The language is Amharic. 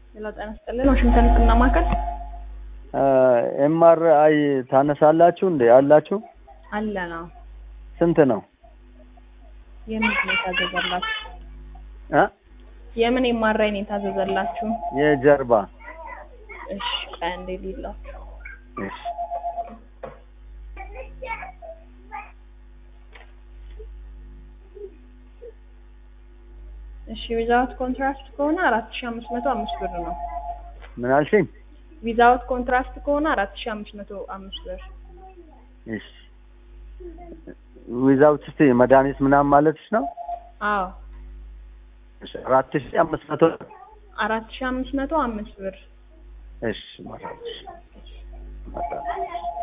ሌላ ጤና ይስጥልን። ዋሽንግተን ህክምና ማዕከል ኤምአር አይ ታነሳላችሁ እንዴ? አላችሁ? አለ ነው። ስንት ነው? የምን ነው የታዘዘላችሁ? እ የምን የማራይ ነው የታዘዘላችሁ? የጀርባ እሺ ቆይ አንዴ ሊላችሁ እሺ። እሺ ዊዛውት ኮንትራስት ከሆነ አራት ሺ አምስት መቶ አምስት ብር ነው። ምን አልሽኝ? ዊዛውት ኮንትራስት ከሆነ አራት ሺ አምስት መቶ አምስት ብር። እሺ። ዊዛውት እስቲ መድኃኒት ምናምን ማለትሽ ነው? አዎ እሺ። አራት ሺህ አምስት መቶ አራት ሺ አምስት መቶ አምስት ብር። እሺ። መጣች መጣች